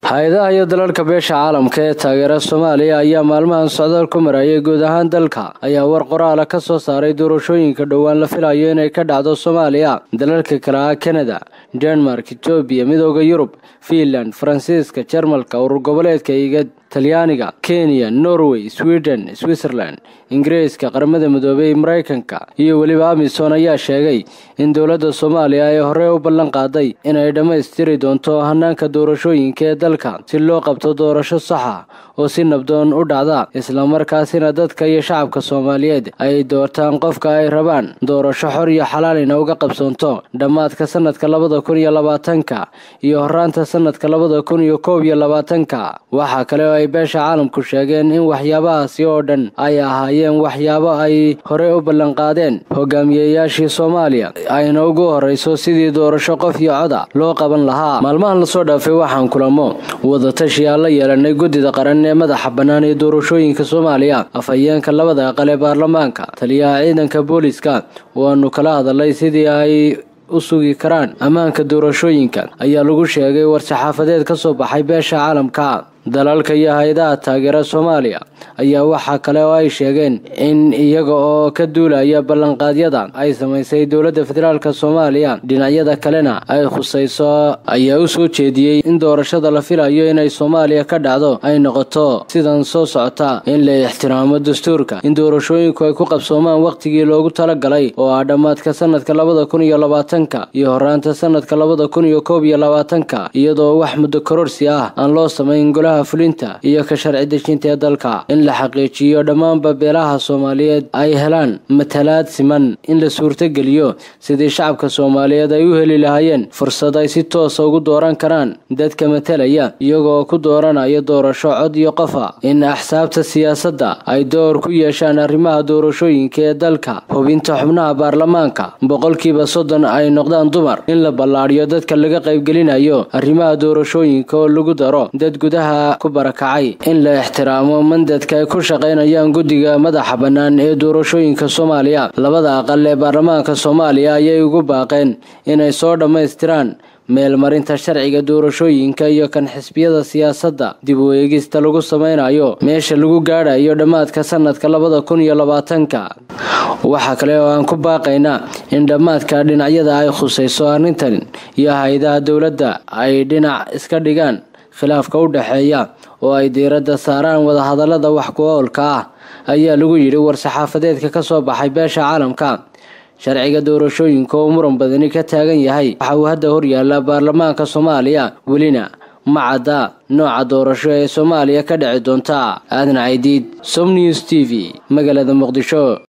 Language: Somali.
hay-adaha iyo dalalka beesha caalamka ee taageera soomaaliya ayaa maalmahan socdaal ku marayay guud ahaan dalka ayaa war qoraala ka soo saaray doorashooyinka dhowaan la filayo inay ka dhacdo soomaaliya dalalka kale ah kanada denmark etoobiya midooda yurub fiinland faransiiska jarmalka urur goboleedka igad talyaaniga kenya norway sweden switzerland ingiriiska qaramada midoobay maraykanka iyo weliba amisom ayaa sheegay in dowladda soomaaliya ay horey u ballan qaaday inay dhammaystiri doonto hanaanka doorashooyinka ee dalka si loo qabto doorasho saxa oo si nabdoon u dhacda islamarkaasina dadka iyo shacabka soomaaliyeed ay doortaan qofka ay rabaan doorasho xor iyo xalaalina uga qabsoonto dhammaadka sanadka labada kun iyo labaatanka iyo horaanta sanadka labada kun iyo koob iyo labaatanka waxaa kale oo ay beesha caalamku sheegeen in waxyaabahaasi oo dhan ay ahaayeen waxyaabo ay horey u ballanqaadeen hogaamiyeyaashii soomaaliya ayna ugu horeyso sidii doorasho qof iyo coda loo qaban lahaa maalmahan lasoo dhaafay waxaan kulamo wadatashi aan la yeelanay guddida qaran ee madaxa bannaan ee doorashooyinka soomaaliya afhayeenka labada aqal ee baarlamaanka taliyaha ciidanka booliska waanu kala hadalay sidii ay u sugi karaan ammaanka doorashooyinka ayaa lagu sheegay war-saxaafadeed ka soo baxay beesha caalamka dalalka iyo hay-adaha taageera soomaaliya ayaa waxaa kale oo ay sheegeen in iyaga oo ka duulaya ballanqaadyada ay samaysay dowladda federaalk soomaaliya dhinacyada kalena ay khusayso ayaa u soo jeediyey in doorashada la filayo inay soomaaliya ka dhacdo ay noqoto sidan soo socota in la ixtiraamo dastuurka in doorashooyinku ay ku qabsoomaan wakhtigii loogu talagalay oo ah dhammaadka sanadka labada kun iyo labaatanka iyo horaanta sanadka labada kun iyo koob iyo labaatanka iyadoo wax muddo kororsi ah aan loo samayn golaha fulinta iyo ka sharci dejinta ee dalka in la xaqiijiyo dhammaanba beelaha soomaaliyeed ay helaan matalaad siman in la suurtogeliyo sidii shacabka soomaaliyeed ay u heli lahaayeen fursad ay si toosa ugu dooran karaan dadka matalaya iyagoo ku dooranaya doorasho cod iyo qofa in axsaabta siyaasadda ay door ku yeeshaan arrimaha doorashooyinka ee dalka hubinta xubnaha baarlamaanka boqolkiiba soddon ay noqdaan dumar in la ballaadhiyo dadka laga qaybgelinayo arrimaha doorashooyinka oo lagu daro dad gudaha ku barakacay in la ixtiraamo mandadka ay ku shaqaynayaan guddiga madaxa bannaan ee doorashooyinka soomaaliya labada aqal ee baarlamaanka soomaaliya ayay ugu baaqeen inay soo dhammaystiraan meelmarinta sharciga doorashooyinka iyo kan xisbiyada siyaasadda dib u eegista lagu samaynayo meesha lagu gaadhayo dhammaadka sanadka labada kun iyo labaatanka waxaa kale oo aan ku baaqaynaa in dhammaadka dhinacyada ay khusayso arrintan iyo hay-adaha dowladda ay dhinac iska dhigaan khilaafka u dhexeeya oo ay diiradda saaraan wadahadallada wax ku oolka ah ayaa lagu yidhi war-saxaafadeedka ka soo baxay beesha caalamka sharciga doorashooyinka oo muran badani ka taagan yahay waxa uu hadda horyaallaa baarlamaanka soomaaliya welina ma cadda nooca doorasho ee soomaaliya ka dhici doonta aadan caydiid som news t v magaalada muqdisho